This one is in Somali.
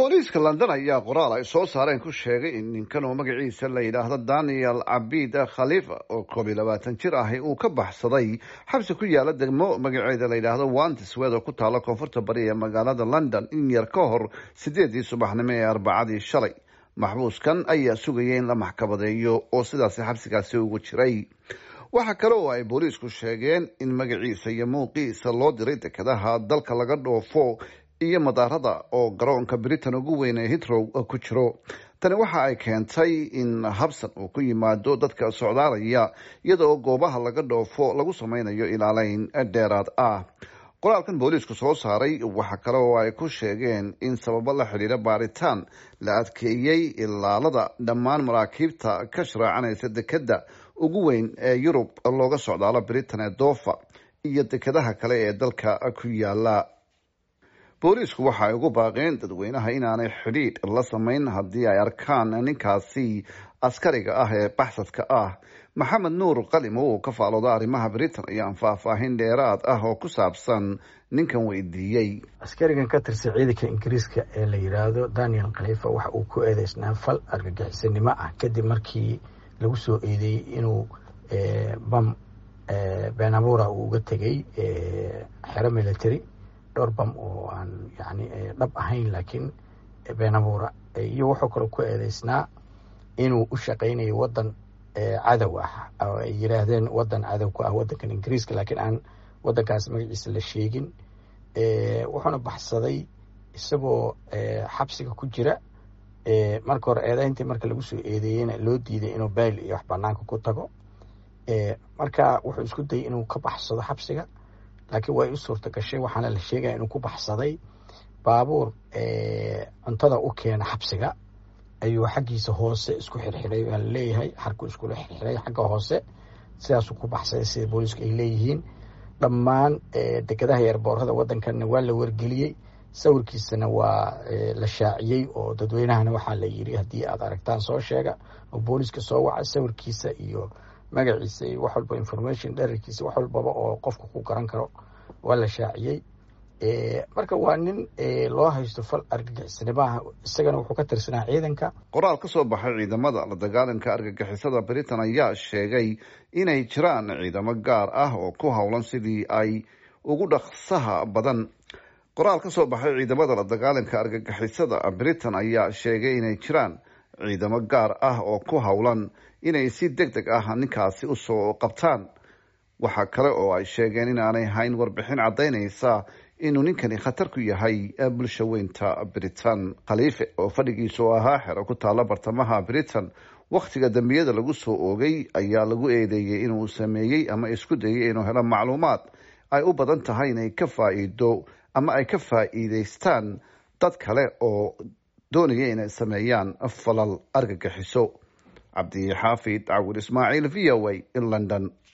booliiska london ayaa qoraal ay soo saareen ku sheegay in ninkan oo magaciisa la yidhaahdo daniel cabid khalifa oo koob iyo labaatan jir ahi uu ka baxsaday xabsi ku yaala degmo magaceeda la yidhaahdo wantiswed oo ku taala koonfurta bari ee magaalada london in yar ka hor sideedii subaxnimo ee arbacadii shalay maxbuuskan ayaa sugaya in la maxkamadeeyo oo sidaasi xabsigaasi ugu jiray waxaa kale oo ay booliisku sheegeen in magaciisa iyo muuqiisa loo diray dekedaha dalka laga dhoofo iyo madaarada oo garoonka britain ugu weyn ee hitrow ku jiro tani waxa ay keentay in habsan uu ku yimaado dadka socdaalaya iyada oo goobaha laga dhoofo lagu sameynayo ilaaleyn dheeraad ah qoraalkan booliisku soo saaray waxa kale oo ay ku sheegeen in sababo la xidhiira baaritaan la adkeeyey ilaalada dhammaan maraakiibta ka sharaacanaysa dekedda ugu weyn ee yurub looga socdaalo britain ee doofa iyo dekedaha kale ee dalka ku yaala booliisku waxa ay ugu baaqeen dadweynaha inaanay xidhiidh la samayn haddii ay arkaan ninkaasi askariga ah ee baxsadka ah maxamed nuur qalim oo uu ka faalooda arrimaha britain ayaan faahfaahin dheeraad ah oo ku saabsan ninkan weydiiyey askarigan ka tirsan ciidanka ingiriiska ee la yidhaahdo daniel khalifa waxa uu ku eedeysnaa fal argagixisanimo ah kadib markii lagu soo eedeeyey inuu bam benamura uu uga tegay xero military dhowr bam oo aan yani dhab ahayn laakiin benamura iyo wuxuu kaloo ku eedeysnaa inuu u shaqaynayo wadan cadow ah oo ay yiraahdeen wadan cadow ku ah wadankan ingiriiska laakiin aan wadankaas magaciisa la sheegin wuxuuna baxsaday isagoo xabsiga ku jira marka hore eedeyntii marka lagu soo eedeeyeyna loo diiday inuu bayl iyo wax banaanka ku tago marka wuxuu isku dayay inuu ka baxsado xabsiga laakiin way u suurta gashay waxaana la sheegaya inuu ku baxsaday baabuur cuntada u keena xabsiga ayuu xaggiisa hoose isku xirxiray waa laleeyahay xarku iskula xirxiray xagga hoose sidaasuu ku baxsaday sida booliisku ay leeyihiin dhammaan dekedaha eerboorada wadankanna waa la wargeliyey sawirkiisana waa la shaaciyey oo dadweynahana waxaa la yiri haddii aad aragtaan soo sheega oo booliiska soo waca sawirkiisa iyo magaciisa iyo wax walba information dherarkiisa wax walbaba oo qofka ku garan karo waa la shaaciyey marka waa nin loo haysto fal argagixisanimaha isagana wuxuu ka tirsanaa ciidanka qoraal ka soo baxay ciidamada la dagaalanka argagixisada britain ayaa sheegay inay jiraan ciidamo gaar ah oo ku howlan sidii ay ugu dhaqsaha badan qoraal ka soo baxay ciidamada la dagaalanka argagixisada britain ayaa sheegay inay jiraan ciidamo gaar ah oo ku howlan inay si deg deg ah ninkaasi usoo qabtaan waxaa kale oo ay sheegeen inaanay hayn warbixin caddaynaysa inuu ninkani khatar ku yahay bulsha weynta britain khaliife oo fadhigiisu ahaa xero ku taalla bartamaha britain wakhtiga dambiyada lagu soo oogay ayaa lagu eedeeyey inuu sameeyey ama isku dayay inuu helo macluumaad ay u badan tahay inay ka faa-iido ama ay ka faa-iideystaan dad kale oo doonaya inay sameeyaan falal argagixiso cabdi xaafid cawir ismaaciil v o a in london